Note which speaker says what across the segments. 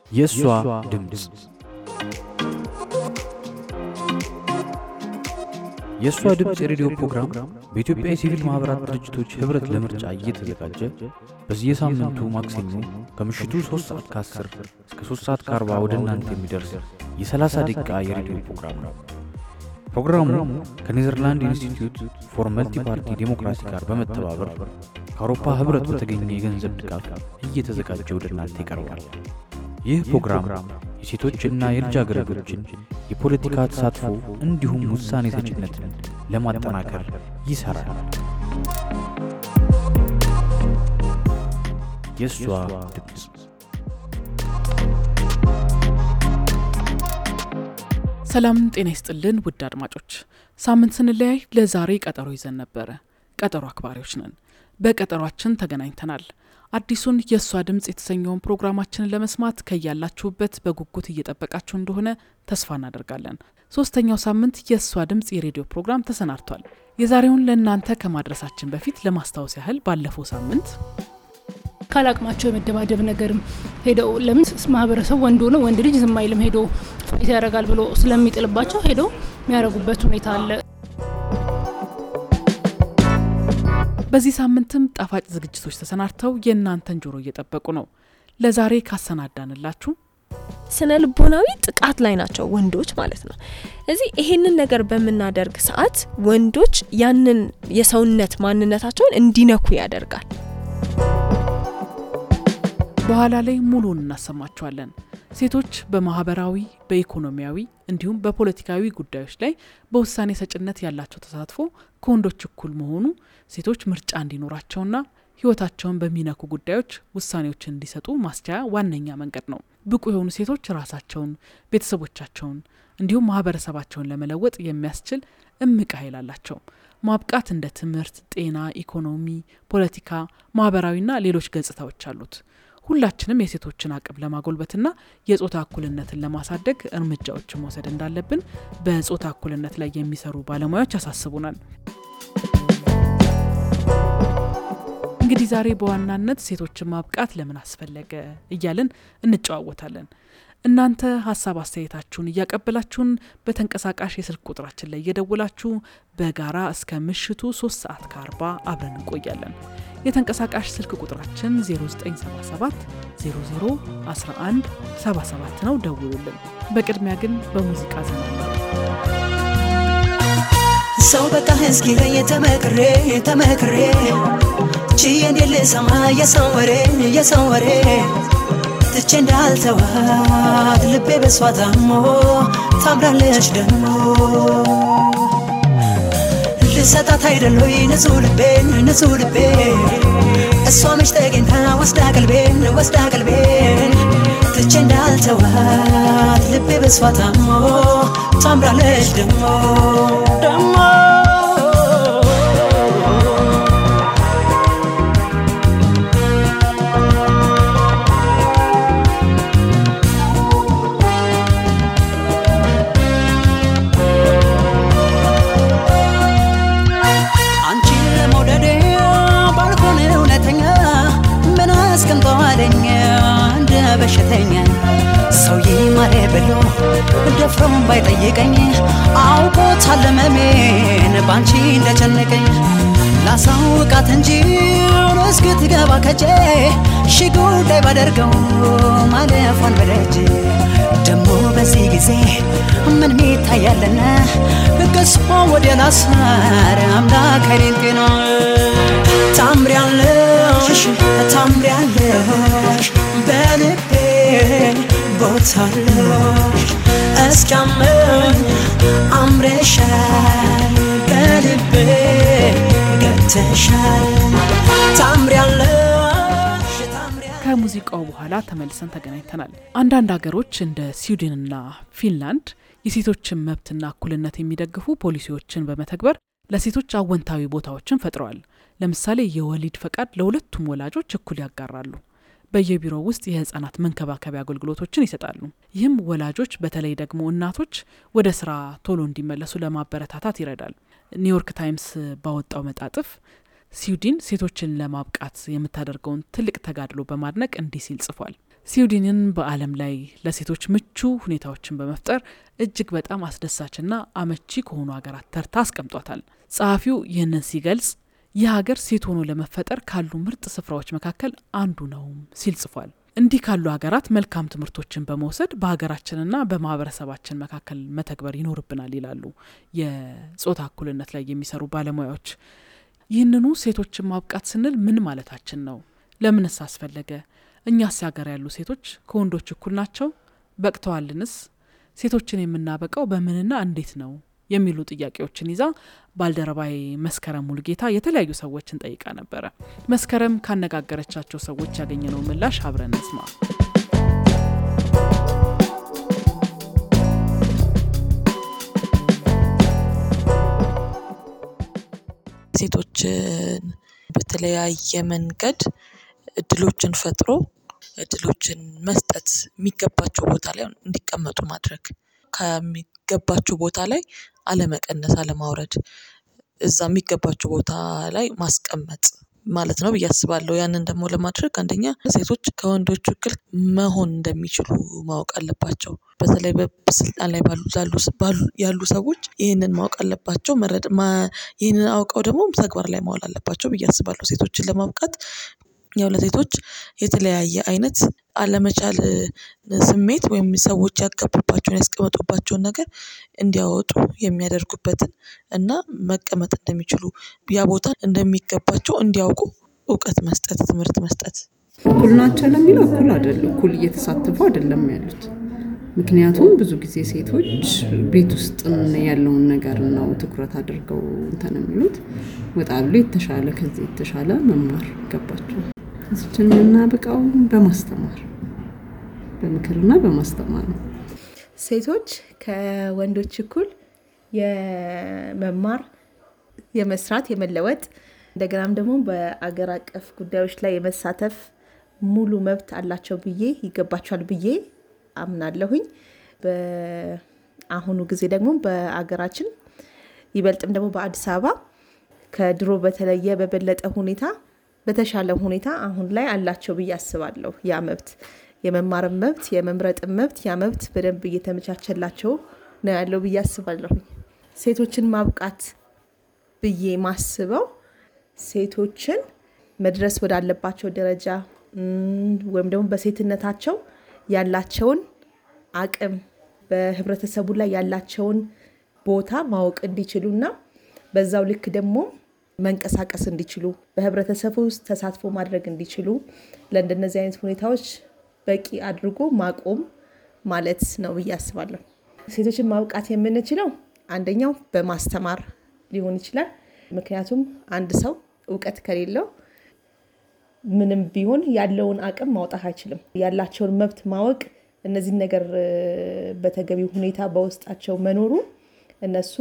Speaker 1: የእሷ ድምፅ የእሷ ድምፅ የሬዲዮ ፕሮግራም በኢትዮጵያ የሲቪል ማኅበራት ድርጅቶች ኅብረት ለምርጫ እየተዘጋጀ በየሳምንቱ ማክሰኞ ከምሽቱ 3 ሰዓት ከ10 እስከ 3 ሰዓት ከ40 ወደ እናንተ የሚደርስ የ30 ደቂቃ የሬዲዮ ፕሮግራም ነው። ፕሮግራሙ ከኔዘርላንድ ኢንስቲትዩት ፎር መልቲ ፓርቲ ዴሞክራሲ ጋር በመተባበር ከአውሮፓ ኅብረት በተገኘ የገንዘብ ድጋፍ እየተዘጋጀ ወደ እናንተ ይቀርባል። ይህ ፕሮግራም የሴቶችና የልጃገረዶችን የፖለቲካ ተሳትፎ እንዲሁም ውሳኔ ሰጭነትን ለማጠናከር ይሠራል። የእሷ ድምፅ
Speaker 2: ሰላም ጤና ይስጥልን ውድ አድማጮች፣ ሳምንት ስንለያይ ለዛሬ ቀጠሮ ይዘን ነበረ። ቀጠሮ አክባሪዎች ነን። በቀጠሯችን ተገናኝተናል። አዲሱን የእሷ ድምፅ የተሰኘውን ፕሮግራማችንን ለመስማት ከያላችሁበት በጉጉት እየጠበቃችሁ እንደሆነ ተስፋ እናደርጋለን። ሶስተኛው ሳምንት የእሷ ድምፅ የሬዲዮ ፕሮግራም ተሰናድቷል። የዛሬውን ለእናንተ ከማድረሳችን በፊት ለማስታወስ ያህል ባለፈው ሳምንት
Speaker 3: ካላቅማቸው የመደባደብ ነገርም ሄደው ለምን ማህበረሰቡ ወንድ ሆነ ወንድ ልጅ ዝም አይልም ሄዶ ፋይት ያደርጋል ብሎ ስለሚጥልባቸው ሄደው የሚያደርጉበት ሁኔታ አለ።
Speaker 2: በዚህ ሳምንትም ጣፋጭ ዝግጅቶች ተሰናድተው የእናንተን ጆሮ እየጠበቁ ነው። ለዛሬ ካሰናዳንላችሁ
Speaker 4: ስነ ልቦናዊ ጥቃት ላይ ናቸው ወንዶች ማለት ነው። እዚህ ይሄንን ነገር በምናደርግ ሰዓት ወንዶች ያንን የሰውነት ማንነታቸውን እንዲነኩ ያደርጋል።
Speaker 2: በኋላ ላይ ሙሉውን እናሰማችኋለን። ሴቶች በማህበራዊ በኢኮኖሚያዊ እንዲሁም በፖለቲካዊ ጉዳዮች ላይ በውሳኔ ሰጭነት ያላቸው ተሳትፎ ከወንዶች እኩል መሆኑ ሴቶች ምርጫ እንዲኖራቸውና ሕይወታቸውን በሚነኩ ጉዳዮች ውሳኔዎችን እንዲሰጡ ማስቻያ ዋነኛ መንገድ ነው። ብቁ የሆኑ ሴቶች ራሳቸውን፣ ቤተሰቦቻቸውን እንዲሁም ማህበረሰባቸውን ለመለወጥ የሚያስችል እምቅ ኃይል አላቸው። ማብቃት እንደ ትምህርት፣ ጤና፣ ኢኮኖሚ፣ ፖለቲካ፣ ማህበራዊና ሌሎች ገጽታዎች አሉት። ሁላችንም የሴቶችን አቅም ለማጎልበትና የጾታ እኩልነትን ለማሳደግ እርምጃዎችን መውሰድ እንዳለብን በጾታ እኩልነት ላይ የሚሰሩ ባለሙያዎች ያሳስቡናል። እንግዲህ ዛሬ በዋናነት ሴቶችን ማብቃት ለምን አስፈለገ እያልን እንጨዋወታለን። እናንተ ሀሳብ አስተያየታችሁን እያቀበላችሁን በተንቀሳቃሽ የስልክ ቁጥራችን ላይ እየደውላችሁ በጋራ እስከ ምሽቱ 3 ሰዓት ከ40 አብረን እንቆያለን። የተንቀሳቃሽ ስልክ ቁጥራችን 0977 00 11 77 ነው። ደውሉልን። በቅድሚያ ግን በሙዚቃ ዘና
Speaker 5: ሰው በቃ እስኪ የተመክሬ የተመክሬ ችዬ እንዴት ልሰማ የሰው ወሬ የሰው ወሬ ትቼ እንዳልተዋት ልቤ በሷ ታሞ ታምራለች ደግሞ ልሰጣት አይደሎይ ንጹህ ልቤን ንጹህ ልቤ እሷ መች ተገኝታ ወስዳ ቀልቤን ወስዳ ቀልቤን ትቼ እንዳልተዋት ልቤ በሷ ታሞ ታምራለች ደግሞ ደግሞ አንቺን ለመውደድ ባልሆን እውነተኛ ምን አስቀምጠዋለኝ እንደ በሽተኛ ሰው ይማረ ብሎ ደፍሮም ባይጠይቀኝ አውቆታል ሕመሜን ባንቺ እንደጨነቀኝ ላሳውቃት እንጂ እስክትገባ ከጄ ሺ ጉዳይ ባደርገው ማለፏን በደጅ ደሞ በዚህ ጊዜ ምን ሚታያለና ገስፎ ወደ ላሳር አምላክ አይኔን ጤና ታምሪያለሽ ታምሪያለሽ በልቤ ቦታለሽ እስኪያመኝ አምረሻል በልቤ ገብተሻል ታምሪያለሽ ታምሪያለሽ
Speaker 2: ከሙዚቃው በኋላ ተመልሰን ተገናኝተናል። አንዳንድ ሀገሮች እንደ ስዊድንና ፊንላንድ የሴቶችን መብትና እኩልነት የሚደግፉ ፖሊሲዎችን በመተግበር ለሴቶች አወንታዊ ቦታዎችን ፈጥረዋል። ለምሳሌ የወሊድ ፈቃድ ለሁለቱም ወላጆች እኩል ያጋራሉ። በየቢሮው ውስጥ የህጻናት መንከባከቢያ አገልግሎቶችን ይሰጣሉ። ይህም ወላጆች በተለይ ደግሞ እናቶች ወደ ስራ ቶሎ እንዲመለሱ ለማበረታታት ይረዳል። ኒውዮርክ ታይምስ ባወጣው መጣጥፍ ስዊድን ሴቶችን ለማብቃት የምታደርገውን ትልቅ ተጋድሎ በማድነቅ እንዲህ ሲል ጽፏል። ስዊድንን በዓለም ላይ ለሴቶች ምቹ ሁኔታዎችን በመፍጠር እጅግ በጣም አስደሳችና አመቺ ከሆኑ ሀገራት ተርታ አስቀምጧታል። ጸሐፊው ይህንን ሲገልጽ ይህ ሀገር ሴት ሆኖ ለመፈጠር ካሉ ምርጥ ስፍራዎች መካከል አንዱ ነውም ሲል ጽፏል። እንዲህ ካሉ ሀገራት መልካም ትምህርቶችን በመውሰድ በሀገራችንና በማህበረሰባችን መካከል መተግበር ይኖርብናል ይላሉ የጾታ እኩልነት ላይ የሚሰሩ ባለሙያዎች። ይህንኑ ሴቶችን ማብቃት ስንል ምን ማለታችን ነው? ለምንስ አስፈለገ? እኛስ ሀገር ያሉ ሴቶች ከወንዶች እኩል ናቸው? በቅተዋልንስ? ሴቶችን የምናበቃው በምንና እንዴት ነው? የሚሉ ጥያቄዎችን ይዛ ባልደረባዬ መስከረም ሙልጌታ የተለያዩ ሰዎችን ጠይቃ ነበረ። መስከረም ካነጋገረቻቸው ሰዎች ያገኘነው ምላሽ አብረን እንስማ።
Speaker 6: ሴቶችን በተለያየ መንገድ እድሎችን ፈጥሮ እድሎችን መስጠት የሚገባቸው ቦታ ላይ እንዲቀመጡ ማድረግ ከሚገባቸው ቦታ ላይ አለመቀነስ፣ አለማውረድ እዛ የሚገባቸው ቦታ ላይ ማስቀመጥ ማለት ነው ብዬ አስባለሁ። ያንን ደግሞ ለማድረግ አንደኛ ሴቶች ከወንዶች እኩል መሆን እንደሚችሉ ማወቅ አለባቸው። በተለይ በስልጣን ላይ ያሉ ሰዎች ይህንን ማወቅ አለባቸው። ይህንን አውቀው ደግሞ ተግባር ላይ ማዋል አለባቸው ብዬ አስባለሁ። ሴቶችን ለማብቃት ያው ለሴቶች የተለያየ አይነት አለመቻል ስሜት ወይም ሰዎች ያገቡባቸውን ያስቀመጡባቸውን ነገር እንዲያወጡ የሚያደርጉበትን እና መቀመጥ እንደሚችሉ ያ ቦታ እንደሚገባቸው እንዲያውቁ እውቀት መስጠት፣ ትምህርት መስጠት።
Speaker 7: እኩል ናቸው ለሚለው እኩል አይደለም፣ እኩል እየተሳተፉ አይደለም ያሉት። ምክንያቱም ብዙ ጊዜ ሴቶች ቤት ውስጥ ያለውን ነገር ነው ትኩረት አድርገው እንትን የሚሉት። ወጣ ብሎ የተሻለ ከዚህ የተሻለ መማር ይገባቸዋል። እዚችን የምናበቃው በማስተማር በምክርና በማስተማር ነው።
Speaker 8: ሴቶች ከወንዶች እኩል የመማር፣ የመስራት፣ የመለወጥ እንደገናም ደግሞ በአገር አቀፍ ጉዳዮች ላይ የመሳተፍ ሙሉ መብት አላቸው ብዬ ይገባቸዋል ብዬ አምናለሁኝ። በአሁኑ ጊዜ ደግሞ በአገራችን ይበልጥም ደግሞ በአዲስ አበባ ከድሮ በተለየ በበለጠ ሁኔታ በተሻለ ሁኔታ አሁን ላይ አላቸው ብዬ አስባለሁ። ያ መብት የመማርም መብት የመምረጥም መብት ያ መብት በደንብ እየተመቻቸላቸው ነው ያለው ብዬ አስባለሁ። ሴቶችን ማብቃት ብዬ ማስበው ሴቶችን መድረስ ወዳለባቸው ደረጃ ወይም ደግሞ በሴትነታቸው ያላቸውን አቅም በህብረተሰቡ ላይ ያላቸውን ቦታ ማወቅ እንዲችሉና በዛው ልክ ደግሞ መንቀሳቀስ እንዲችሉ በህብረተሰቡ ውስጥ ተሳትፎ ማድረግ እንዲችሉ ለእንደነዚህ አይነት ሁኔታዎች በቂ አድርጎ ማቆም ማለት ነው ብዬ አስባለሁ። ሴቶችን ማብቃት የምንችለው አንደኛው በማስተማር ሊሆን ይችላል። ምክንያቱም አንድ ሰው እውቀት ከሌለው ምንም ቢሆን ያለውን አቅም ማውጣት አይችልም። ያላቸውን መብት ማወቅ እነዚህን ነገር በተገቢው ሁኔታ በውስጣቸው መኖሩ እነሱ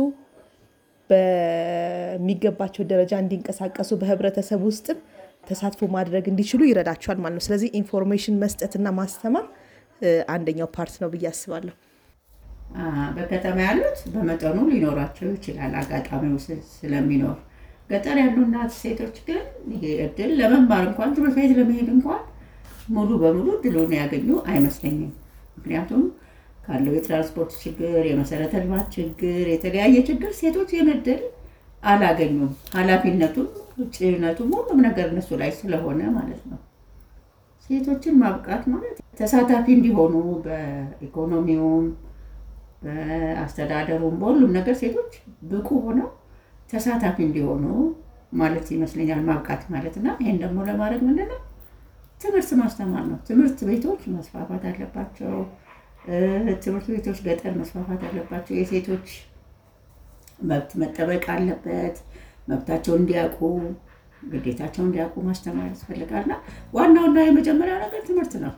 Speaker 8: በሚገባቸው ደረጃ እንዲንቀሳቀሱ በህብረተሰብ ውስጥም ተሳትፎ ማድረግ እንዲችሉ ይረዳቸዋል ማለት ነው። ስለዚህ ኢንፎርሜሽን መስጠትና ማስተማር አንደኛው ፓርት ነው ብዬ አስባለሁ።
Speaker 9: በከተማ ያሉት በመጠኑ ሊኖራቸው ይችላል፣ አጋጣሚው ስለሚኖር። ገጠር ያሉ እናት ሴቶች ግን ይሄ እድል ለመማር እንኳን ትምህርት ቤት ለመሄድ እንኳን ሙሉ በሙሉ እድሉን ያገኙ አይመስለኝም። ምክንያቱም ካለው የትራንስፖርት ችግር፣ የመሰረተ ልማት ችግር፣ የተለያየ ችግር ሴቶች ይህን እድል አላገኙም። ኃላፊነቱም ጭነቱም ሁሉም ነገር እነሱ ላይ ስለሆነ ማለት ነው። ሴቶችን ማብቃት ማለት ተሳታፊ እንዲሆኑ በኢኮኖሚውም፣ በአስተዳደሩም በሁሉም ነገር ሴቶች ብቁ ሆነው ተሳታፊ እንዲሆኑ ማለት ይመስለኛል ማብቃት ማለት እና ይህን ደግሞ ለማድረግ ምንድን ነው ትምህርት ማስተማር ነው። ትምህርት ቤቶች መስፋፋት አለባቸው። ትምህርት ቤቶች ገጠር መስፋፋት አለባቸው። የሴቶች መብት መጠበቅ አለበት። መብታቸውን እንዲያውቁ ግዴታቸውን እንዲያውቁ ማስተማር ያስፈልጋልና ዋናውና የመጀመሪያው ነገር ትምህርት ነው።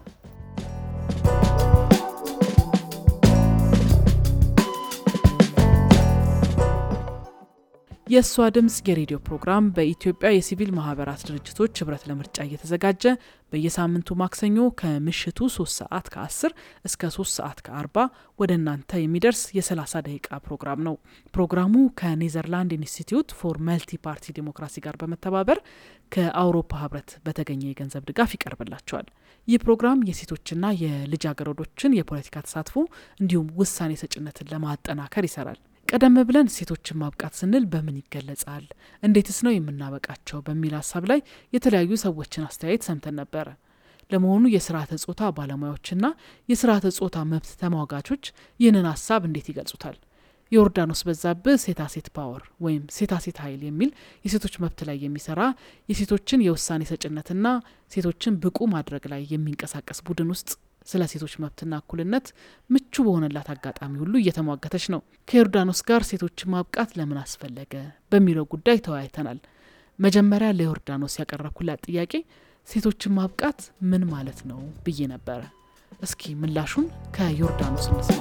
Speaker 2: የእሷ ድምፅ የሬዲዮ ፕሮግራም በኢትዮጵያ የሲቪል ማህበራት ድርጅቶች ህብረት ለምርጫ እየተዘጋጀ በየሳምንቱ ማክሰኞ ከምሽቱ 3 ሰዓት ከ10 እስከ 3 ሰዓት ከ40 ወደ እናንተ የሚደርስ የ30 ደቂቃ ፕሮግራም ነው። ፕሮግራሙ ከኔዘርላንድ ኢንስቲትዩት ፎር መልቲ ፓርቲ ዲሞክራሲ ጋር በመተባበር ከአውሮፓ ህብረት በተገኘ የገንዘብ ድጋፍ ይቀርብላቸዋል። ይህ ፕሮግራም የሴቶችና የልጃገረዶችን የፖለቲካ ተሳትፎ እንዲሁም ውሳኔ ሰጭነትን ለማጠናከር ይሰራል። ቀደም ብለን ሴቶችን ማብቃት ስንል በምን ይገለጻል፣ እንዴትስ ነው የምናበቃቸው በሚል ሀሳብ ላይ የተለያዩ ሰዎችን አስተያየት ሰምተን ነበረ። ለመሆኑ የስርዓተ ጾታ ባለሙያዎችና የስርዓተ ጾታ መብት ተሟጋቾች ይህንን ሀሳብ እንዴት ይገልጹታል? ዮርዳኖስ በዛብህ ሴታ ሴት ፓወር ወይም ሴታ ሴት ኃይል የሚል የሴቶች መብት ላይ የሚሰራ የሴቶችን የውሳኔ ሰጭነትና ሴቶችን ብቁ ማድረግ ላይ የሚንቀሳቀስ ቡድን ውስጥ ስለ ሴቶች መብትና እኩልነት ምቹ በሆነላት አጋጣሚ ሁሉ እየተሟገተች ነው። ከዮርዳኖስ ጋር ሴቶችን ማብቃት ለምን አስፈለገ በሚለው ጉዳይ ተወያይተናል። መጀመሪያ ለዮርዳኖስ ያቀረብኩላት ጥያቄ ሴቶችን ማብቃት ምን ማለት ነው ብዬ ነበረ። እስኪ ምላሹን ከዮርዳኖስ እንስማ።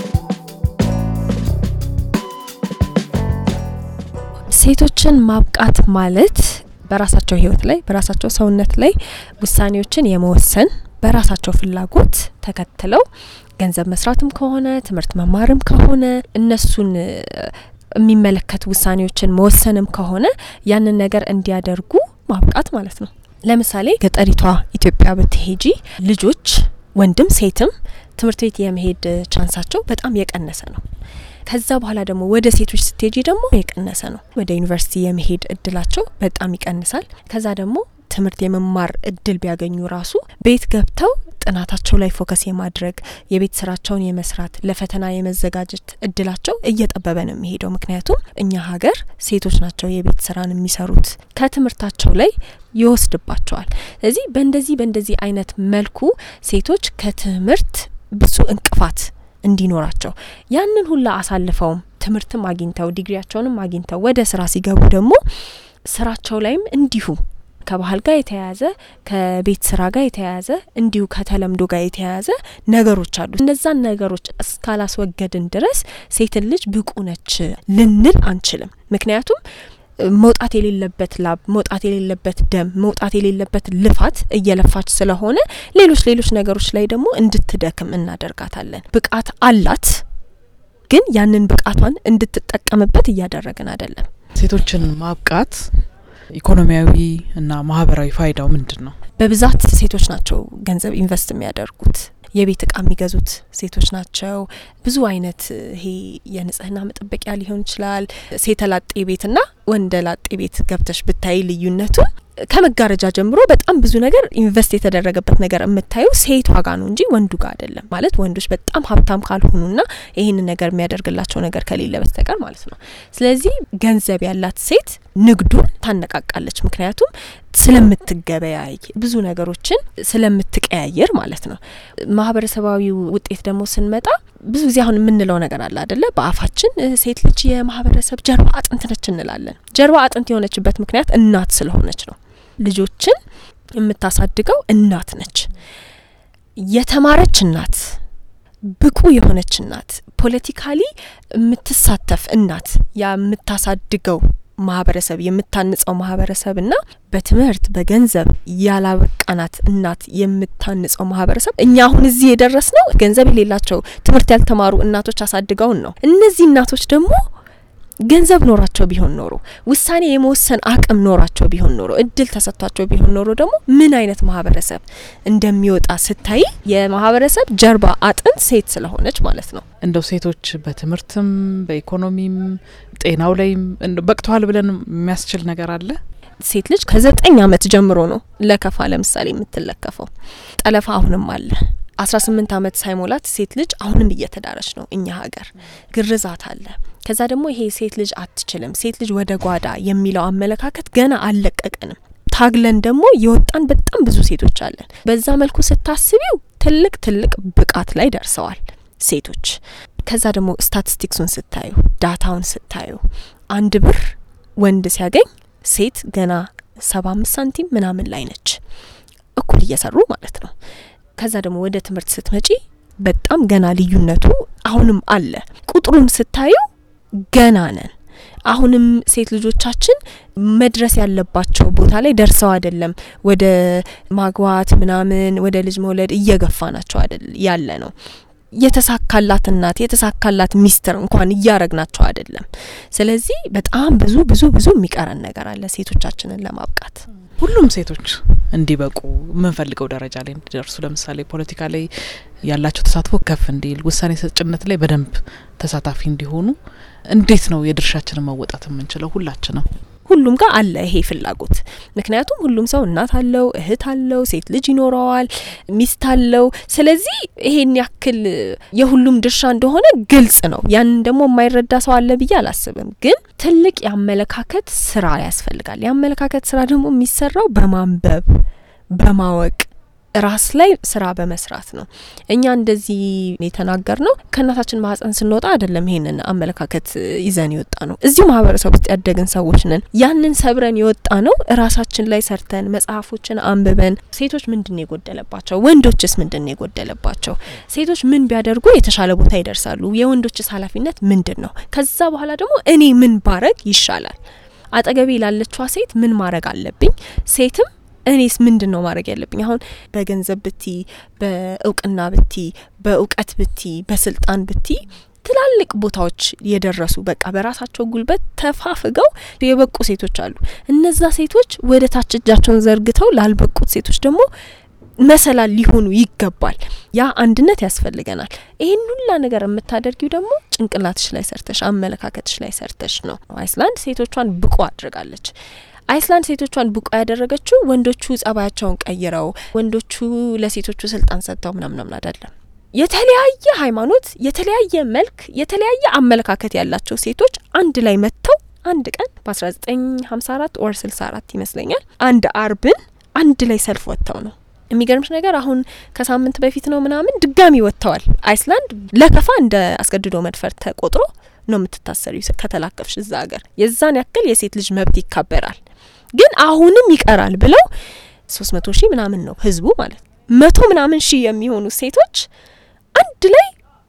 Speaker 4: ሴቶችን ማብቃት ማለት በራሳቸው ህይወት ላይ በራሳቸው ሰውነት ላይ ውሳኔዎችን የመወሰን በራሳቸው ፍላጎት ተከትለው ገንዘብ መስራትም ከሆነ ትምህርት መማርም ከሆነ እነሱን የሚመለከት ውሳኔዎችን መወሰንም ከሆነ ያንን ነገር እንዲያደርጉ ማብቃት ማለት ነው። ለምሳሌ ገጠሪቷ ኢትዮጵያ ብትሄጂ ልጆች ወንድም ሴትም ትምህርት ቤት የመሄድ ቻንሳቸው በጣም የቀነሰ ነው። ከዛ በኋላ ደግሞ ወደ ሴቶች ስትሄጂ ደግሞ የቀነሰ ነው። ወደ ዩኒቨርሲቲ የመሄድ እድላቸው በጣም ይቀንሳል። ከዛ ደግሞ ትምህርት የመማር እድል ቢያገኙ ራሱ ቤት ገብተው ጥናታቸው ላይ ፎከስ የማድረግ የቤት ስራቸውን የመስራት ለፈተና የመዘጋጀት እድላቸው እየጠበበ ነው የሚሄደው። ምክንያቱም እኛ ሀገር ሴቶች ናቸው የቤት ስራን የሚሰሩት ከትምህርታቸው ላይ ይወስድባቸዋል። ስለዚህ በእንደዚህ በእንደዚህ አይነት መልኩ ሴቶች ከትምህርት ብዙ እንቅፋት እንዲኖራቸው ያንን ሁላ አሳልፈውም ትምህርትም አግኝተው ዲግሪያቸውንም አግኝተው ወደ ስራ ሲገቡ ደግሞ ስራቸው ላይም እንዲሁ ከባህል ጋር የተያያዘ ከቤት ስራ ጋር የተያያዘ እንዲሁ ከተለምዶ ጋር የተያያዘ ነገሮች አሉ። እነዛን ነገሮች እስካላስወገድን ድረስ ሴትን ልጅ ብቁ ነች ልንል አንችልም። ምክንያቱም መውጣት የሌለበት ላብ፣ መውጣት የሌለበት ደም፣ መውጣት የሌለበት ልፋት እየለፋች ስለሆነ ሌሎች ሌሎች ነገሮች ላይ ደግሞ እንድትደክም እናደርጋታለን። ብቃት አላት፣ ግን ያንን ብቃቷን እንድትጠቀምበት እያደረግን አይደለም።
Speaker 2: ሴቶችን ማብቃት ኢኮኖሚያዊ እና ማህበራዊ ፋይዳው ምንድን ነው?
Speaker 4: በብዛት ሴቶች ናቸው ገንዘብ ኢንቨስት የሚያደርጉት። የቤት እቃ የሚገዙት ሴቶች ናቸው። ብዙ አይነት ይሄ የንጽህና መጠበቂያ ሊሆን ይችላል። ሴተ ላጤ ቤትና ወንደ ላጤ ቤት ገብተሽ ብታይ ልዩነቱ ከመጋረጃ ጀምሮ በጣም ብዙ ነገር ኢንቨስት የተደረገበት ነገር የምታዩ ሴቷ ጋ ነው እንጂ ወንዱ ጋር አይደለም። ማለት ወንዶች በጣም ሀብታም ካልሆኑና ይህንን ነገር የሚያደርግላቸው ነገር ከሌለ በስተቀር ማለት ነው። ስለዚህ ገንዘብ ያላት ሴት ንግዱን ታነቃቃለች። ምክንያቱም ስለምትገበያይ ብዙ ነገሮችን ስለምትቀያየር ማለት ነው። ማህበረሰባዊ ውጤት ደግሞ ስንመጣ ብዙ ጊዜ አሁን የምንለው ነገር አለ አደለ? በአፋችን ሴት ልጅ የማህበረሰብ ጀርባ አጥንት ነች እንላለን። ጀርባ አጥንት የሆነችበት ምክንያት እናት ስለሆነች ነው። ልጆችን የምታሳድገው እናት ነች። የተማረች እናት፣ ብቁ የሆነች እናት፣ ፖለቲካሊ የምትሳተፍ እናት የምታሳድገው ማህበረሰብ የምታንጸው ማህበረሰብ እና በትምህርት በገንዘብ ያላበቃናት እናት የምታንጸው ማህበረሰብ እኛ አሁን እዚህ የደረስ ነው ገንዘብ የሌላቸው ትምህርት ያልተማሩ እናቶች አሳድገውን ነው። እነዚህ እናቶች ደግሞ ገንዘብ ኖራቸው ቢሆን ኖሮ ውሳኔ የመወሰን አቅም ኖራቸው ቢሆን ኖሮ እድል ተሰጥቷቸው ቢሆን ኖሮ ደግሞ ምን አይነት ማህበረሰብ እንደሚወጣ ስታይ የማህበረሰብ ጀርባ አጥንት ሴት ስለሆነች ማለት ነው።
Speaker 2: እንደው ሴቶች በትምህርትም በኢኮኖሚም ጤናው ላይም በቅተዋል ብለን የሚያስችል ነገር አለ።
Speaker 4: ሴት ልጅ ከዘጠኝ አመት ጀምሮ ነው ለከፋ ለምሳሌ የምትለከፈው። ጠለፋ አሁንም አለ። አስራ ስምንት አመት ሳይሞላት ሴት ልጅ አሁንም እየተዳረች ነው እኛ ሀገር። ግርዛት አለ። ከዛ ደግሞ ይሄ ሴት ልጅ አትችልም፣ ሴት ልጅ ወደ ጓዳ የሚለው አመለካከት ገና አልለቀቀንም። ታግለን ደግሞ የወጣን በጣም ብዙ ሴቶች አለን። በዛ መልኩ ስታስቢው ትልቅ ትልቅ ብቃት ላይ ደርሰዋል ሴቶች። ከዛ ደግሞ ስታቲስቲክሱን ስታዩ ዳታውን ስታዩ አንድ ብር ወንድ ሲያገኝ ሴት ገና ሰባ አምስት ሳንቲም ምናምን ላይ ነች፣ እኩል እየሰሩ ማለት ነው። ከዛ ደግሞ ወደ ትምህርት ስትመጪ በጣም ገና ልዩነቱ አሁንም አለ። ቁጥሩን ስታዩ ገና ነን። አሁንም ሴት ልጆቻችን መድረስ ያለባቸው ቦታ ላይ ደርሰው አይደለም ወደ ማግባት ምናምን ወደ ልጅ መውለድ እየገፋ ናቸው አይደል ያለ ነው። የተሳካላት እናት የተሳካላት ሚስትር እንኳን እያረግናቸው አይደለም። ስለዚህ በጣም ብዙ ብዙ ብዙ የሚቀረን ነገር አለ ሴቶቻችንን ለማብቃት።
Speaker 2: ሁሉም ሴቶች እንዲበቁ የምንፈልገው ደረጃ ላይ እንዲደርሱ ለምሳሌ ፖለቲካ ላይ ያላቸው ተሳትፎ ከፍ እንዲል፣ ውሳኔ ሰጭነት ላይ በደንብ ተሳታፊ እንዲሆኑ እንዴት ነው የድርሻችንን መወጣት የምንችለው? ሁላችንም
Speaker 4: ሁሉም ጋር አለ ይሄ ፍላጎት። ምክንያቱም ሁሉም ሰው እናት አለው፣ እህት አለው፣ ሴት ልጅ ይኖረዋል፣ ሚስት አለው። ስለዚህ ይሄን ያክል የሁሉም ድርሻ እንደሆነ ግልጽ ነው። ያንን ደግሞ የማይረዳ ሰው አለ ብዬ አላስብም። ግን ትልቅ የአመለካከት ስራ ያስፈልጋል። የአመለካከት ስራ ደግሞ የሚሰራው በማንበብ በማወቅ ራስ ላይ ስራ በመስራት ነው። እኛ እንደዚህ የተናገር ነው ከእናታችን ማህፀን ስንወጣ አይደለም። ይሄንን አመለካከት ይዘን የወጣ ነው። እዚሁ ማህበረሰብ ውስጥ ያደግን ሰዎች ነን። ያንን ሰብረን የወጣ ነው ራሳችን ላይ ሰርተን መጽሐፎችን አንብበን ሴቶች ምንድን ነው የጎደለባቸው፣ ወንዶችስ ምንድን ነው የጎደለባቸው፣ ሴቶች ምን ቢያደርጉ የተሻለ ቦታ ይደርሳሉ፣ የወንዶችስ ኃላፊነት ምንድን ነው፣ ከዛ በኋላ ደግሞ እኔ ምን ባረግ ይሻላል፣ አጠገቤ ላለችዋ ሴት ምን ማድረግ አለብኝ፣ ሴትም እኔስ ምንድን ነው ማድረግ ያለብኝ? አሁን በገንዘብ ብቲ፣ በእውቅና ብቲ፣ በእውቀት ብቲ፣ በስልጣን ብቲ ትላልቅ ቦታዎች የደረሱ በቃ በራሳቸው ጉልበት ተፋፍገው የበቁ ሴቶች አሉ። እነዛ ሴቶች ወደ ታች እጃቸውን ዘርግተው ላልበቁት ሴቶች ደግሞ መሰላል ሊሆኑ ይገባል። ያ አንድነት ያስፈልገናል። ይህን ሁላ ነገር የምታደርጊው ደግሞ ጭንቅላትሽ ላይ ሰርተሽ አመለካከትሽ ላይ ሰርተሽ ነው። አይስላንድ ሴቶቿን ብቁ አድርጋለች። አይስላንድ ሴቶቿን ብቁ ያደረገችው ወንዶቹ ጸባያቸውን ቀይረው ወንዶቹ ለሴቶቹ ስልጣን ሰጥተው ምናምናምን አይደለም። የተለያየ ሃይማኖት፣ የተለያየ መልክ፣ የተለያየ አመለካከት ያላቸው ሴቶች አንድ ላይ መጥተው አንድ ቀን በ1954 ኦር 64 ይመስለኛል አንድ አርብን አንድ ላይ ሰልፍ ወጥተው ነው የሚገርምሽ ነገር አሁን ከሳምንት በፊት ነው ምናምን ድጋሚ ወጥተዋል። አይስላንድ ለከፋ እንደ አስገድዶ መድፈር ተቆጥሮ ነው የምትታሰሪው ከተላከፍሽ እዛ ሀገር። የዛን ያክል የሴት ልጅ መብት ይከበራል። ግን አሁንም ይቀራል ብለው ሶስት መቶ ሺህ ምናምን ነው ህዝቡ ማለት መቶ ምናምን ሺህ የሚሆኑ ሴቶች አንድ ላይ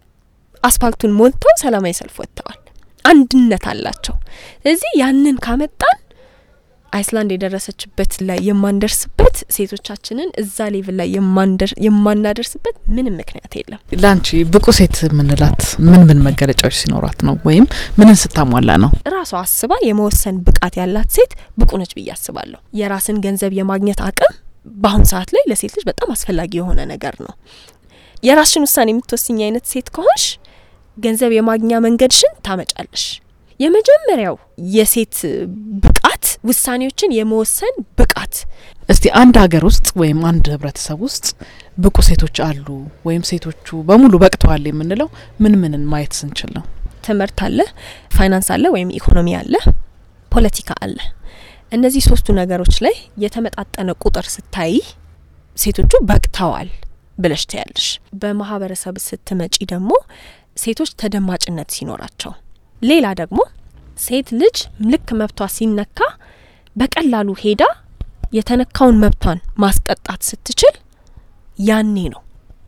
Speaker 4: አስፋልቱን ሞልተው ሰላማዊ ሰልፍ ወጥተዋል። አንድነት አላቸው። ስለዚህ ያንን ካመጣን አይስላንድ የደረሰችበት ላይ የማንደርስበት ሴቶቻችንን እዛ ሌቭል ላይ የማናደርስበት ምንም ምክንያት የለም።
Speaker 2: ለአንቺ ብቁ ሴት የምንላት ምን ምን መገለጫዎች ሲኖራት ነው? ወይም ምንን ስታሟላ ነው?
Speaker 4: ራሷ አስባ የመወሰን ብቃት ያላት ሴት ብቁ ነች ብዬ አስባለሁ። የራስን ገንዘብ የማግኘት አቅም በአሁን ሰዓት ላይ ለሴት ልጅ በጣም አስፈላጊ የሆነ ነገር ነው። የራስሽን ውሳኔ የምትወስኝ አይነት ሴት ከሆንሽ ገንዘብ የማግኛ መንገድሽን ታመጫለሽ። የመጀመሪያው የሴት ብቃት ውሳኔዎችን የመወሰን ብቃት።
Speaker 2: እስቲ አንድ ሀገር ውስጥ ወይም አንድ ህብረተሰብ ውስጥ ብቁ ሴቶች አሉ ወይም ሴቶቹ በሙሉ በቅተዋል የምንለው ምን ምንን ማየት ስንችል ነው?
Speaker 4: ትምህርት አለ፣ ፋይናንስ አለ ወይም ኢኮኖሚ አለ፣ ፖለቲካ አለ። እነዚህ ሶስቱ ነገሮች ላይ የተመጣጠነ ቁጥር ስታይ ሴቶቹ በቅተዋል ብለሽ ታያለሽ። በማህበረሰብ ስትመጪ ደግሞ ሴቶች ተደማጭነት ሲኖራቸው ሌላ ደግሞ ሴት ልጅ ልክ መብቷ ሲነካ በቀላሉ ሄዳ የተነካውን መብቷን ማስቀጣት ስትችል ያኔ ነው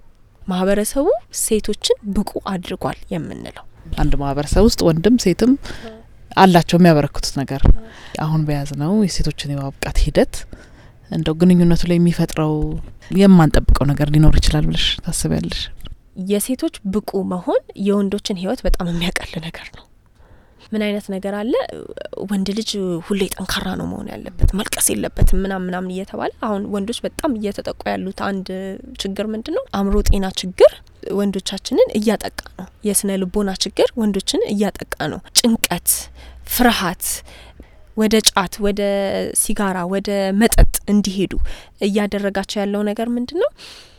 Speaker 4: ማህበረሰቡ ሴቶችን ብቁ አድርጓል የምንለው።
Speaker 2: አንድ ማህበረሰብ ውስጥ ወንድም ሴትም አላቸው የሚያበረክቱት ነገር። አሁን በያዝ ነው የሴቶችን የማብቃት ሂደት እንደው ግንኙነቱ ላይ የሚፈጥረው የማንጠብቀው ነገር ሊኖር ይችላል ብለሽ ታስቢያለሽ?
Speaker 4: የሴቶች ብቁ መሆን የወንዶችን ህይወት በጣም የሚያቀል ነገር ነው። ምን አይነት ነገር አለ? ወንድ ልጅ ሁሌ ጠንካራ ነው መሆን ያለበት፣ መልቀስ የለበትም ምናም ምናምን እየተባለ አሁን ወንዶች በጣም እየተጠቁ ያሉት አንድ ችግር ምንድን ነው? አእምሮ ጤና ችግር ወንዶቻችንን እያጠቃ ነው። የስነ ልቦና ችግር ወንዶችን እያጠቃ ነው። ጭንቀት፣ ፍርሃት ወደ ጫት፣ ወደ ሲጋራ፣ ወደ መጠጥ እንዲሄዱ እያደረጋቸው ያለው ነገር ምንድን ነው?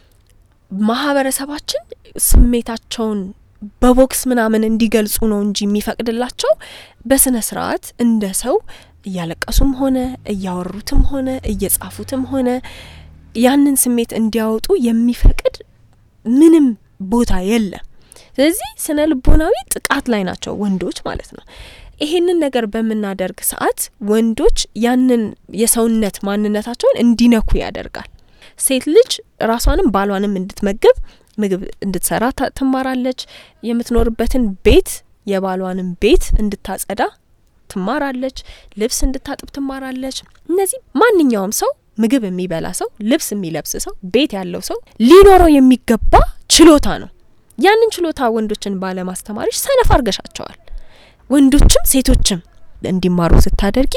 Speaker 4: ማህበረሰባችን ስሜታቸውን በቦክስ ምናምን እንዲገልጹ ነው እንጂ የሚፈቅድላቸው በስነ ስርዓት እንደ ሰው እያለቀሱም ሆነ እያወሩትም ሆነ እየጻፉትም ሆነ ያንን ስሜት እንዲያወጡ የሚፈቅድ ምንም ቦታ የለም። ስለዚህ ስነ ልቦናዊ ጥቃት ላይ ናቸው ወንዶች ማለት ነው። ይሄንን ነገር በምናደርግ ሰዓት ወንዶች ያንን የሰውነት ማንነታቸውን እንዲነኩ ያደርጋል። ሴት ልጅ ራሷንም ባሏንም እንድትመግብ ምግብ እንድትሰራ ትማራለች። የምትኖርበትን ቤት የባሏንም ቤት እንድታጸዳ ትማራለች፣ ልብስ እንድታጥብ ትማራለች። እነዚህ ማንኛውም ሰው ምግብ የሚበላ ሰው፣ ልብስ የሚለብስ ሰው፣ ቤት ያለው ሰው ሊኖረው የሚገባ ችሎታ ነው። ያንን ችሎታ ወንዶችን ባለማስተማሪሽ ሰነፍ አርገሻቸዋል። ወንዶችም ሴቶችም እንዲማሩ ስታደርጊ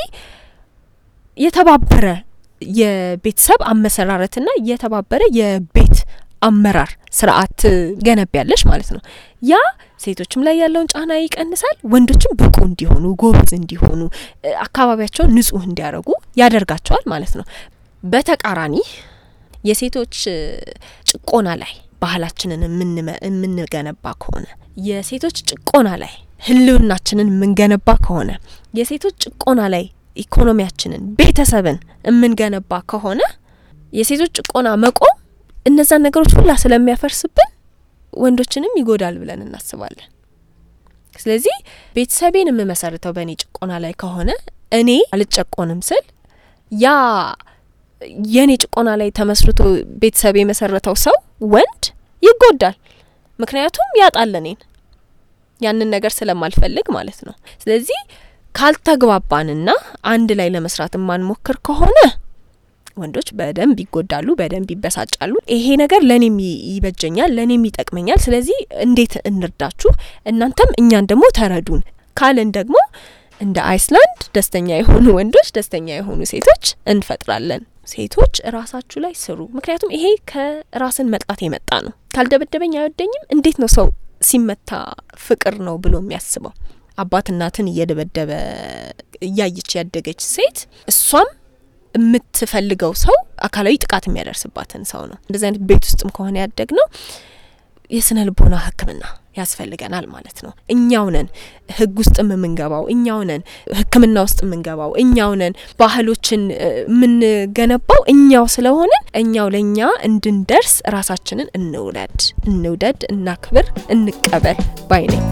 Speaker 4: የተባበረ የቤተሰብ አመሰራረትና የተባበረ የቤት አመራር ስርዓት ገነቢያለሽ ማለት ነው። ያ ሴቶችም ላይ ያለውን ጫና ይቀንሳል። ወንዶችም ብቁ እንዲሆኑ፣ ጎበዝ እንዲሆኑ፣ አካባቢያቸውን ንጹህ እንዲያደርጉ ያደርጋቸዋል ማለት ነው። በተቃራኒ የሴቶች ጭቆና ላይ ባህላችንን የምንገነባ ከሆነ የሴቶች ጭቆና ላይ ህልውናችንን የምንገነባ ከሆነ የሴቶች ጭቆና ላይ ኢኮኖሚያችንን፣ ቤተሰብን የምንገነባ ከሆነ የሴቶች ጭቆና መቆም እነዛን ነገሮች ሁላ ስለሚያፈርስብን ወንዶችንም ይጎዳል ብለን እናስባለን። ስለዚህ ቤተሰቤን የምመሰርተው በእኔ ጭቆና ላይ ከሆነ እኔ አልጨቆንም ስል ያ የእኔ ጭቆና ላይ ተመስርቶ ቤተሰብ የመሰረተው ሰው ወንድ ይጎዳል። ምክንያቱም ያጣል እኔን ያንን ነገር ስለማልፈልግ ማለት ነው። ስለዚህ ካልተግባባንና አንድ ላይ ለመስራት የማንሞክር ከሆነ ወንዶች በደንብ ይጎዳሉ፣ በደንብ ይበሳጫሉ። ይሄ ነገር ለእኔም ይበጀኛል፣ ለእኔም ይጠቅመኛል። ስለዚህ እንዴት እንርዳችሁ፣ እናንተም እኛን ደግሞ ተረዱን ካልን ደግሞ እንደ አይስላንድ ደስተኛ የሆኑ ወንዶች፣ ደስተኛ የሆኑ ሴቶች እንፈጥራለን። ሴቶች ራሳችሁ ላይ ስሩ። ምክንያቱም ይሄ ከራስን መጥላት የመጣ ነው። ካልደበደበኝ አይወደኝም። እንዴት ነው ሰው ሲመታ ፍቅር ነው ብሎ የሚያስበው? አባት እናትን እየደበደበ እያየች ያደገች ሴት እሷም የምትፈልገው ሰው አካላዊ ጥቃት የሚያደርስባትን ሰው ነው። እንደዚህ አይነት ቤት ውስጥም ከሆነ ያደግ ነው የስነ ልቦና ሕክምና ያስፈልገናል ማለት ነው። እኛው ነን ህግ ውስጥም የምንገባው፣ እኛው ነን ሕክምና ውስጥ የምንገባው፣ እኛው ነን ባህሎችን የምንገነባው እኛው ስለሆንን እኛው ለእኛ እንድንደርስ ራሳችንን እንውለድ፣ እንውደድ፣ እናክብር፣ እንቀበል ባይ ነኝ።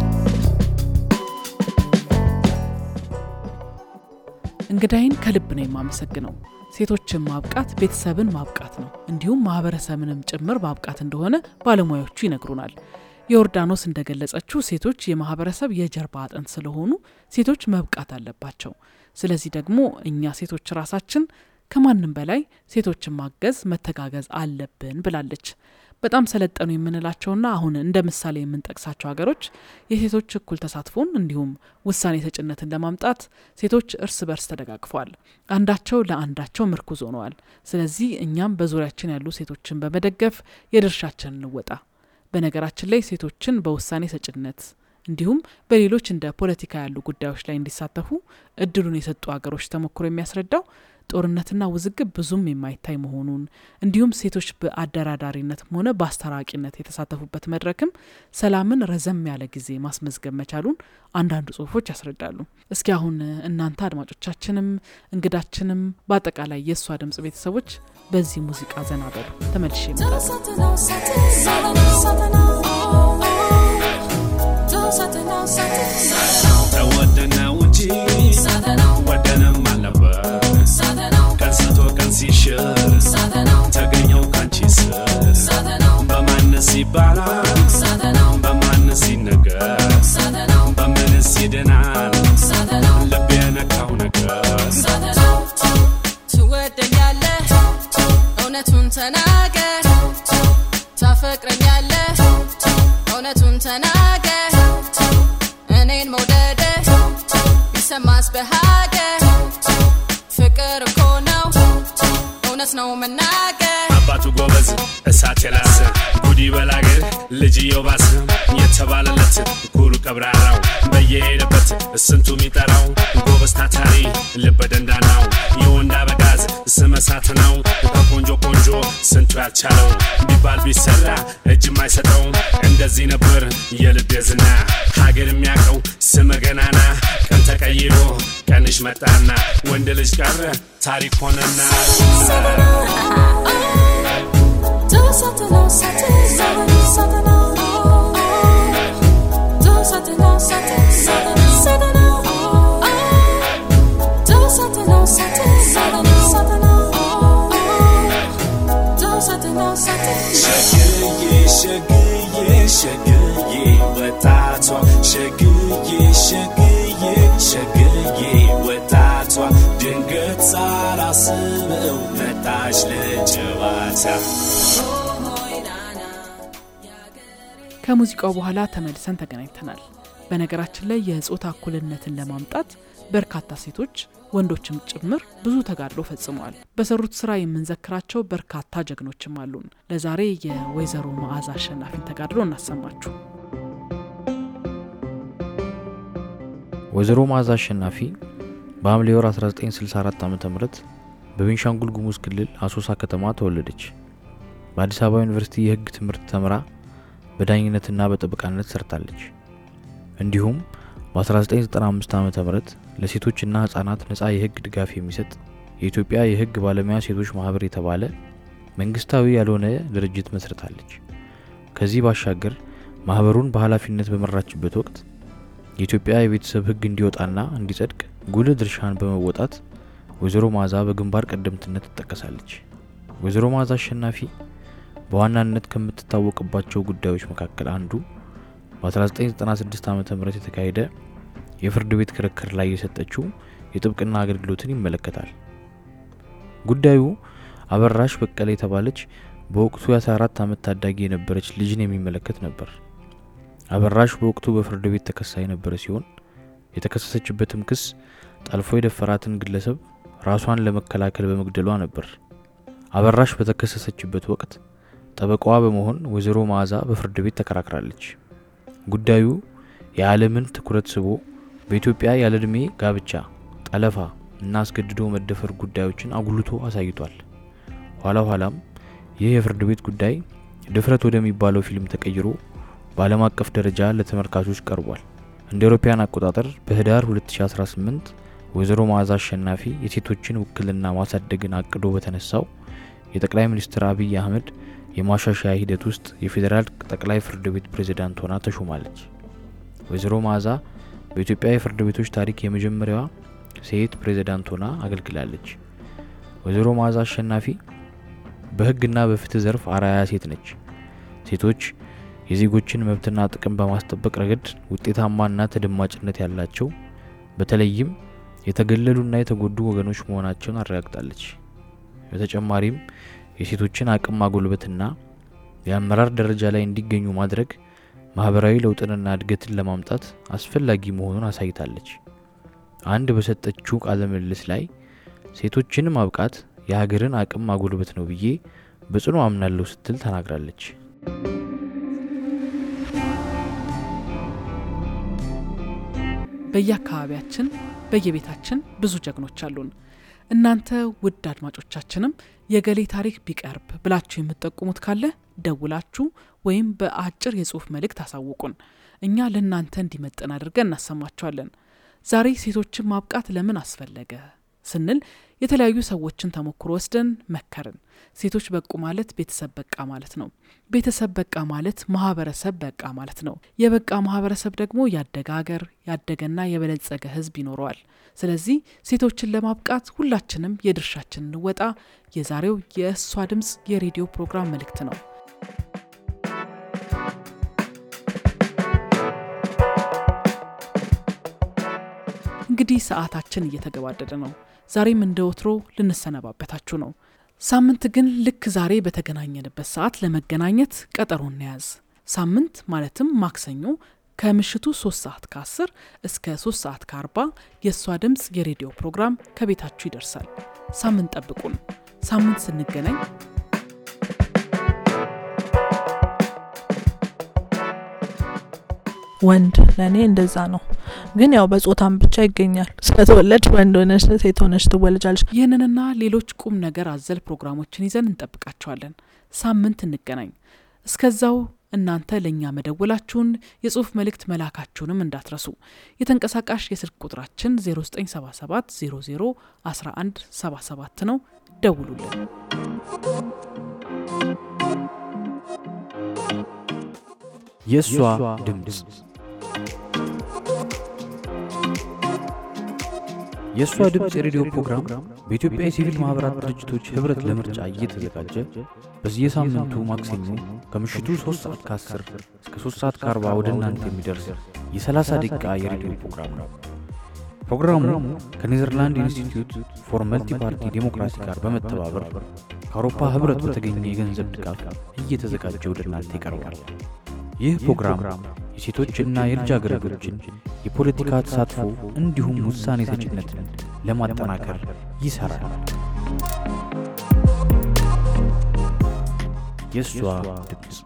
Speaker 2: እንግዳይን ከልብ ነው የማመሰግነው። ሴቶችን ማብቃት ቤተሰብን ማብቃት ነው፣ እንዲሁም ማህበረሰብንም ጭምር ማብቃት እንደሆነ ባለሙያዎቹ ይነግሩናል። የዮርዳኖስ እንደገለጸችው ሴቶች የማህበረሰብ የጀርባ አጥንት ስለሆኑ ሴቶች መብቃት አለባቸው። ስለዚህ ደግሞ እኛ ሴቶች ራሳችን ከማንም በላይ ሴቶችን ማገዝ መተጋገዝ አለብን ብላለች። በጣም ሰለጠኑ የምንላቸውና አሁን እንደ ምሳሌ የምንጠቅሳቸው ሀገሮች የሴቶች እኩል ተሳትፎን እንዲሁም ውሳኔ ሰጭነትን ለማምጣት ሴቶች እርስ በርስ ተደጋግፈዋል። አንዳቸው ለአንዳቸው ምርኩዝ ሆነዋል። ስለዚህ እኛም በዙሪያችን ያሉ ሴቶችን በመደገፍ የድርሻችንን እንወጣ። በነገራችን ላይ ሴቶችን በውሳኔ ሰጭነት እንዲሁም በሌሎች እንደ ፖለቲካ ያሉ ጉዳዮች ላይ እንዲሳተፉ እድሉን የሰጡ ሀገሮች ተሞክሮ የሚያስረዳው ጦርነትና ውዝግብ ብዙም የማይታይ መሆኑን እንዲሁም ሴቶች በአደራዳሪነትም ሆነ በአስታራቂነት የተሳተፉበት መድረክም ሰላምን ረዘም ያለ ጊዜ ማስመዝገብ መቻሉን አንዳንዱ ጽሁፎች ያስረዳሉ። እስኪ አሁን እናንተ አድማጮቻችንም እንግዳችንም በአጠቃላይ የእሷ ድምጽ ቤተሰቦች በዚህ ሙዚቃ ዘና በሉ። ተመልሼ
Speaker 10: ተወደነው እንጂ ወደንም አልነበር ቀን ስቶ ቀን ሲሽር ተገኘው ካንቺ ስር በማንስ ይባላል በማንስ ይነገር በምንስ ይድናል ልብ የነካው ነገር
Speaker 11: ትወደኛለህ እውነቱን ተናገር ታፈቅረኛለህ እውነቱን ተናገር እኔን መውደድ ቢሰማስ በሀገር ፍቅር እኮ ነው እውነት ነው መናገር
Speaker 10: አባቱ ጎበዝ እሳት የላሰ ጉዲ በላገር ልጅየው ባሰ የተባለለት ኩሩ ቀብራራው በየሄደበት ስንቱ የሚጠራው ጎበዝ ታታሪ ልበ ደንዳናው የወንድ አበጋዝ ስመ እሳት ነው ከቆንጆ ቆንጆ ስንቱ ያልቻለው ቢባል ቢሰራ እጅ የማይሰጠው እንደዚህ ነበር የልቤ ዝና ሀገር የሚያውቀው ስመ ገናና ቀን ተቀይሮ ቀንሽ መጣና ወንድ ልጅ ቀረ ታሪክ ሆነና ሸግዬ ሸግዬ ሸግዬ ወጣቷ ሸግዬ ሸግዬ ሸግዬ ሳላስበው መጣች ለጨዋታ
Speaker 2: ከሙዚቃው በኋላ ተመልሰን ተገናኝተናል። በነገራችን ላይ የጾታ እኩልነትን ለማምጣት በርካታ ሴቶች ወንዶችም ጭምር ብዙ ተጋድሎ ፈጽመዋል። በሰሩት ስራ የምንዘክራቸው በርካታ ጀግኖችም አሉን። ለዛሬ የወይዘሮ መዓዛ አሸናፊን ተጋድሎ እናሰማችሁ።
Speaker 1: ወይዘሮ መዓዛ አሸናፊ በሐምሌ ወር 1964 ዓ ም በቤንሻንጉል ጉሙዝ ክልል አሶሳ ከተማ ተወለደች። በአዲስ አበባ ዩኒቨርሲቲ የሕግ ትምህርት ተምራ በዳኝነትና በጠበቃነት ሰርታለች። እንዲሁም በ1995 ዓ ም ለሴቶችና ህጻናት ነጻ የህግ ድጋፍ የሚሰጥ የኢትዮጵያ የህግ ባለሙያ ሴቶች ማህበር የተባለ መንግስታዊ ያልሆነ ድርጅት መስርታለች። ከዚህ ባሻገር ማህበሩን በኃላፊነት በመራችበት ወቅት የኢትዮጵያ የቤተሰብ ህግ እንዲወጣና እንዲጸድቅ ጉልህ ድርሻን በመወጣት ወይዘሮ መዓዛ በግንባር ቀደምትነት ትጠቀሳለች። ወይዘሮ መዓዛ አሸናፊ በዋናነት ከምትታወቅባቸው ጉዳዮች መካከል አንዱ በ1996 ዓ ም የተካሄደ የፍርድ ቤት ክርክር ላይ የሰጠችው የጥብቅና አገልግሎትን ይመለከታል። ጉዳዩ አበራሽ በቀለ የተባለች በወቅቱ የ14 ዓመት ታዳጊ የነበረች ልጅን የሚመለከት ነበር። አበራሽ በወቅቱ በፍርድ ቤት ተከሳ የነበረ ሲሆን የተከሰሰችበትም ክስ ጠልፎ የደፈራትን ግለሰብ ራሷን ለመከላከል በመግደሏ ነበር። አበራሽ በተከሰሰችበት ወቅት ጠበቃዋ በመሆን ወይዘሮ መዓዛ በፍርድ ቤት ተከራክራለች። ጉዳዩ የዓለምን ትኩረት ስቦ በኢትዮጵያ ያለ ዕድሜ ጋብቻ፣ ጠለፋ እና አስገድዶ መደፈር ጉዳዮችን አጉልቶ አሳይቷል። ኋላ ኋላም ይህ የፍርድ ቤት ጉዳይ ድፍረት ወደሚባለው ፊልም ተቀይሮ በዓለም አቀፍ ደረጃ ለተመልካቾች ቀርቧል። እንደ አውሮፓውያን አቆጣጠር በህዳር 2018 ወይዘሮ መዓዛ አሸናፊ የሴቶችን ውክልና ማሳደግን አቅዶ በተነሳው የጠቅላይ ሚኒስትር አብይ አህመድ የማሻሻያ ሂደት ውስጥ የፌዴራል ጠቅላይ ፍርድ ቤት ፕሬዝዳንት ሆና ተሾማለች። ወይዘሮ መዓዛ በኢትዮጵያ የፍርድ ቤቶች ታሪክ የመጀመሪያዋ ሴት ፕሬዝዳንት ሆና አገልግላለች። ወይዘሮ መዓዛ አሸናፊ በህግና በፍትህ ዘርፍ አርአያ ሴት ነች። ሴቶች የዜጎችን መብትና ጥቅም በማስጠበቅ ረገድ ውጤታማና ተደማጭነት ያላቸው በተለይም የተገለሉና የተጎዱ ወገኖች መሆናቸውን አረጋግጣለች። በተጨማሪም የሴቶችን አቅም ማጎልበትና የአመራር ደረጃ ላይ እንዲገኙ ማድረግ ማህበራዊ ለውጥንና እድገትን ለማምጣት አስፈላጊ መሆኑን አሳይታለች። አንድ በሰጠችው ቃለ ምልልስ ላይ ሴቶችን ማብቃት የሀገርን አቅም ማጎልበት ነው ብዬ በጽኑ አምናለሁ ስትል ተናግራለች።
Speaker 2: በየአካባቢያችን በየቤታችን ብዙ ጀግኖች አሉን። እናንተ ውድ አድማጮቻችንም የገሌ ታሪክ ቢቀርብ ብላችሁ የምትጠቁሙት ካለ ደውላችሁ ወይም በአጭር የጽሁፍ መልእክት አሳውቁን። እኛ ለእናንተ እንዲመጠን አድርገን እናሰማችኋለን። ዛሬ ሴቶችን ማብቃት ለምን አስፈለገ ስንል የተለያዩ ሰዎችን ተሞክሮ ወስደን መከርን። ሴቶች በቁ ማለት ቤተሰብ በቃ ማለት ነው። ቤተሰብ በቃ ማለት ማህበረሰብ በቃ ማለት ነው። የበቃ ማህበረሰብ ደግሞ ያደገ ሀገር፣ ያደገና የበለጸገ ህዝብ ይኖረዋል። ስለዚህ ሴቶችን ለማብቃት ሁላችንም የድርሻችን እንወጣ የዛሬው የእሷ ድምፅ የሬዲዮ ፕሮግራም መልእክት ነው። እንግዲህ ሰዓታችን እየተገባደደ ነው። ዛሬም እንደ ወትሮ ልንሰነባበታችሁ ነው። ሳምንት ግን ልክ ዛሬ በተገናኘንበት ሰዓት ለመገናኘት ቀጠሮ እንያዝ። ሳምንት ማለትም ማክሰኞ ከምሽቱ 3 ሰዓት ከ10 እስከ 3 ሰዓት ከ40 የእሷ ድምፅ የሬዲዮ ፕሮግራም ከቤታችሁ ይደርሳል። ሳምንት ጠብቁን። ሳምንት ስንገናኝ
Speaker 12: ወንድ ለእኔ እንደዛ ነው። ግን ያው በጾታም ብቻ ይገኛል። ስለተወለድሽ ወንድ ሆነሽ ሴት ሆነሽ ትወለጃለሽ።
Speaker 2: ይህንንና ሌሎች ቁም ነገር አዘል ፕሮግራሞችን ይዘን እንጠብቃቸዋለን። ሳምንት እንገናኝ። እስከዛው እናንተ ለእኛ መደወላችሁን የጽሁፍ መልእክት መላካችሁንም እንዳትረሱ። የተንቀሳቃሽ የስልክ ቁጥራችን 0977 00 1177 ነው። ደውሉልን።
Speaker 1: የእሷ ድምፅ የእሷ ድምፅ የሬዲዮ ፕሮግራም በኢትዮጵያ የሲቪል ማኅበራት ድርጅቶች ኅብረት ለምርጫ እየተዘጋጀ በየሳምንቱ ማክሰኞ ከምሽቱ 3 ሰዓት ከ10 እስከ 3 ሰዓት ከ40 ወደ እናንተ የሚደርስ የ30 ደቂቃ የሬዲዮ ፕሮግራም ነው። ፕሮግራሙ ከኔዘርላንድ ኢንስቲትዩት ፎር መልቲ ፓርቲ ዴሞክራሲ ጋር በመተባበር ከአውሮፓ ህብረት በተገኘ የገንዘብ ድጋፍ እየተዘጋጀ ወደ እናንተ ይቀርባል። ይህ ፕሮግራም የሴቶችና የልጃገረዶችን የፖለቲካ ተሳትፎ እንዲሁም ውሳኔ ሰጭነትን ለማጠናከር ይሰራል። የእሷ ድምፅ